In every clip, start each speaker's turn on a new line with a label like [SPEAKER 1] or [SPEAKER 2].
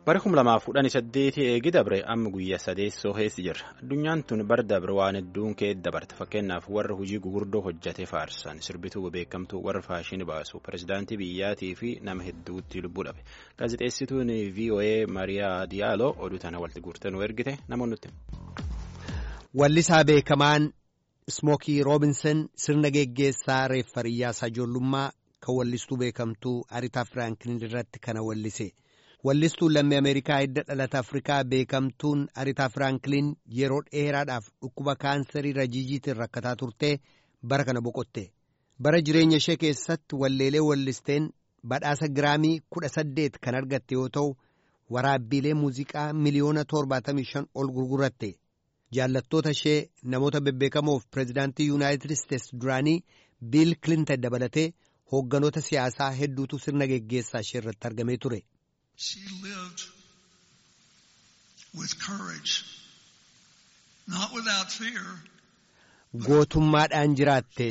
[SPEAKER 1] Bara kuma lamaaf kudhanii saddeetii eegi dabre amma guyyaa sadeessoo keessa jirra. Addunyaan tun bara dabre waan hedduun keessa dabarte. Fakkeenyaaf warra hojii gugurdoo hojjate faarsan sirbituu beekamtuu warra faashinii baasu pirezidaantii biyyaatii fi nama hedduutti lubbuu dhabe. Gaazexeessituun VOA Mariyaa Diyaaloo oduu tana walitti guurtee nu ergite namoonni nutti.
[SPEAKER 2] Wallisaa beekamaan Ismookii Roobinson sirna geggeessaa reeffa riyyaasaa ijoollummaa kan wallistuu beekamtuu Aritaa Firaanklin irratti kana wallise. Wallistuun lammii Ameerikaa hidda dhalata Afrikaa beekamtuun Aritaa Firaanklin yeroo dheeraadhaaf dhukkuba kaansarii rajiijiitiin rakkataa turtee bara kana boqotte. Bara jireenya ishee keessatti walleelee wallisteen badhaasa giraamii kudha saddeet kan argatte yoo ta'u, waraabbiilee muuziqaa miliyoona torbaatamii shan ol gurguratte. Jaallattoota ishee namoota bebbeekamoof pireezidaantii Yuunaayitid Isteets duraanii Biil Kilintan dabalatee hoogganoota siyaasaa hedduutu sirna geggeessaa ishee irratti argamee ture.
[SPEAKER 3] She lived with courage, not without fear.
[SPEAKER 2] Gootummaadhaan jiraatte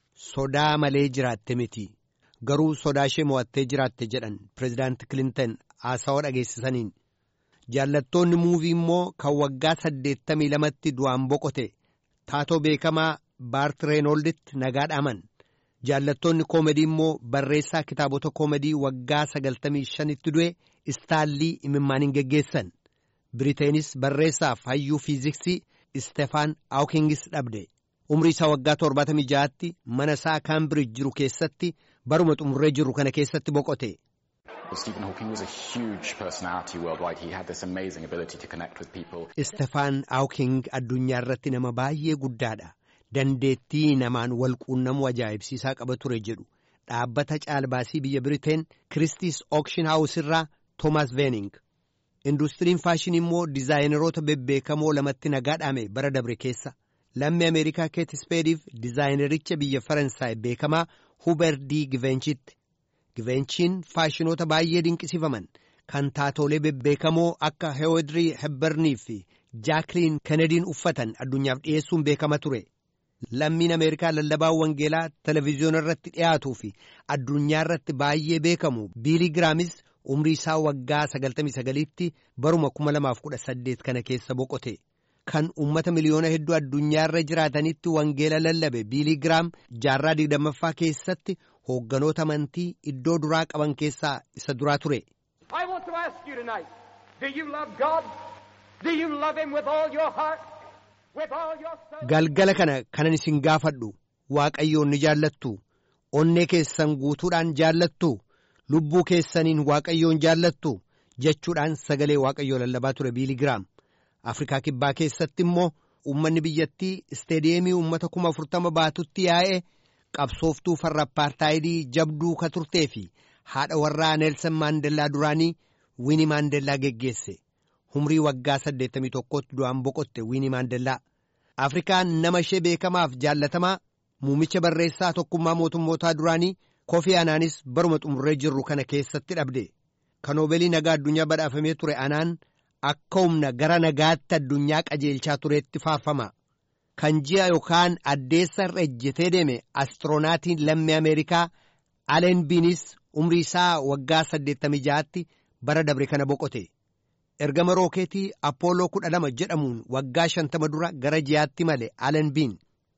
[SPEAKER 2] sodaa malee jiraatte miti garuu sodaa ishee mo'attee jiraatte jedhan pireezidaanti Kilintan haasawaa dhageessisaniin. Jaallattoonni muuvii immoo kan waggaa saddeettamii lamatti du'aan boqote taatoo beekamaa Baart Reenolditti nagaa dhaaman. Jaallattoonni koomedii immoo barreessaa kitaabota koomedii waggaa sagaltamii shanitti du'e istaallii imimmaaniin geggeessan. Biriteenis barreessaaf hayyuu fiiziksii Istefaan Aawkingis dhabde. Umrii isaa waggaa torbaatamii ja'aatti mana isaa Kaambirij jiru keessatti baruma xumurree jiru kana keessatti boqote.
[SPEAKER 4] Stephen Hawking was a huge personality worldwide. He had this amazing ability to connect with people.
[SPEAKER 2] Istefaan Aawking addunyaa irratti nama baay'ee guddaadha. Dandeettii namaan wal quunnamuu ajaa'ibsiisaa qaba ture jedhu dhaabbata caalbaasii biyya Biriteen Kiristiis Ookshin Haawus irraa Toomaas Veening. Industiriin faashinii immoo dizaayineroota bebbeekamoo lamatti nagaa dhaame bara dabre keessa. Lammii Ameerikaa Keet Ispeediif dizaayinericha biyya Faransaay beekamaa Huber D. Givenchitti. Givenchiin faashinoota baay'ee dinqisiifaman kan taatoolee bebbeekamoo akka Heewodirii Hebbarnii fi Jaakiliin Kenediin uffatan addunyaaf dhiyeessuun beekama ture. Lammiin Ameerikaa lallabaa wangeelaa televezyiyoona irratti dhiyaatuu fi addunyaa irratti baay'ee beekamu Biilii Giraamis umrii isaa waggaa 99tti baruma 2018 kana keessa boqote. Kan uummata miliyoona hedduu addunyaa irra jiraatanitti wangeela lallabe Biilii Giraam jaarraa digdammaffaa keessatti hoogganoota amantii iddoo duraa qaban keessaa isa duraa ture.
[SPEAKER 5] I want to ask you tonight, do you love God? Do you love Him with all your heart? With all your soul?
[SPEAKER 2] Galgala kana kanan isin gaafadhu waaqayyoon ni jaallattu onnee keessan guutuudhaan jaallattu lubbuu keessaniin waaqayyoon jaallattu jechuudhaan sagalee waaqayyoo lallabaa ture Biilii Giraam. Afrikaa kibbaa keessatti immoo uummanni biyyattii isteediyeemii uummata kuma afurtama baatutti yaa'e qabsooftuu farra apartaayidii jabduu ka turtee fi haadha warraa Neelsan Maandellaa duraanii Wiini Maandellaa geggeesse. Humrii waggaa 81tti du'aan boqotte Wiini Maandellaa. Afrikaan nama ishee beekamaaf jaallatamaa muumicha barreessaa tokkummaa mootummootaa duraanii Kofi Anaanis baruma xumurree jirru kana keessatti dhabde. Kan Noobeelii nagaa addunyaa badhaafamee ture Anaan akka humna gara nagaatti addunyaa qajeelchaa tureetti faarfama. Kan ji'a yookaan addeessa irra ejjetee deeme astiroonatiin lammii Ameerikaa Aleen Biinis umrii isaa waggaa 86tti bara dabre kana boqote. Ergama rookeetii Appooloo 12 jedhamuun waggaa 50 dura gara ji'aatti male Aleen Biin.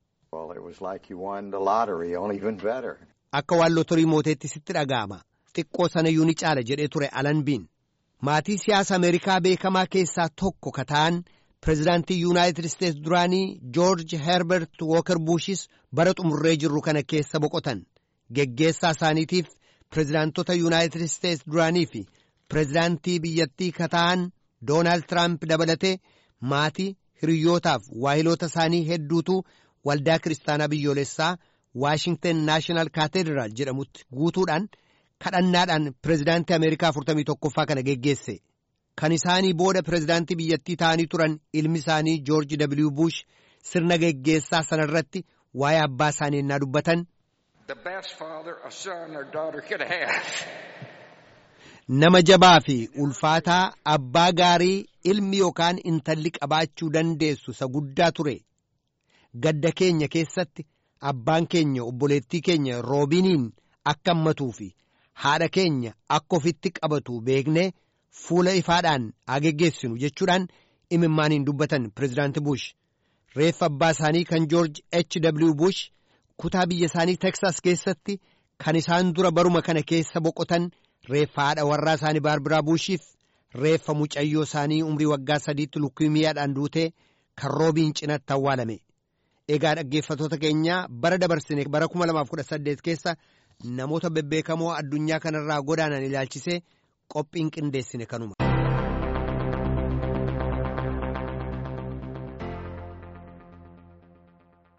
[SPEAKER 2] Akka waan lotorii mooteetti sitti dhaga'ama. Xiqqoo sanayyuu ni caala jedhee ture Aleen Biin. Maatii siyaasa Ameerikaa beekamaa keessaa tokko ka ta'an pireezidaantii Yuunaayitid Isteets duraanii Joorji Herbert Wooker Buushis bara xumurree jirru kana keessa boqotan. Geggeessaa isaaniitiif pireezidaantota Yuunaayitid Isteets duraanii fi pireezidaantii biyyattii ka ta'an Doonaald Tiraamp dabalatee maatii hiriyyootaaf waahiloota isaanii hedduutu waldaa kiristaanaa biyyoolessaa Waashingten Naashinaal Kaateediraal jedhamutti guutuudhaan kadhannaadhaan pireezidaantii Ameerikaa 41ffaa kana geggeesse. Kan isaanii booda pireezidaantii biyyattii ta'anii turan ilmi isaanii Joorji W. Bush sirna geggeessaa sanarratti waa'ee abbaa isaanii ennaa dubbatan. Nama jabaa fi ulfaataa abbaa gaarii ilmi yookaan intalli qabaachuu dandeessu isa guddaa ture. Gadda keenya keessatti abbaan keenya obboleettii keenya roobiiniin akka hammatuu fi haadha keenya akka ofitti qabatu beeknee fuula ifaadhaan haa geggeessinu jechuudhaan imimmaaniin dubbatan pireezidaanti Bush. Reeffa abbaa isaanii kan Joorj H.W. Bush kutaa biyya isaanii Teksas keessatti kan isaan dura baruma kana keessa boqotan reeffa haadha warraa isaanii Baarbiraa Bushiif reeffa mucayyoo isaanii umrii waggaa sadiitti lukkiimiyaadhaan duutee kan roobiin cinatti awwaalame. Egaa dhaggeeffatoota keenyaa bara dabarsine bara 2018 keessa namoota bebbeekamoo addunyaa kanarraa godaanan ilaalchisee qophiin qindeessine kanuma.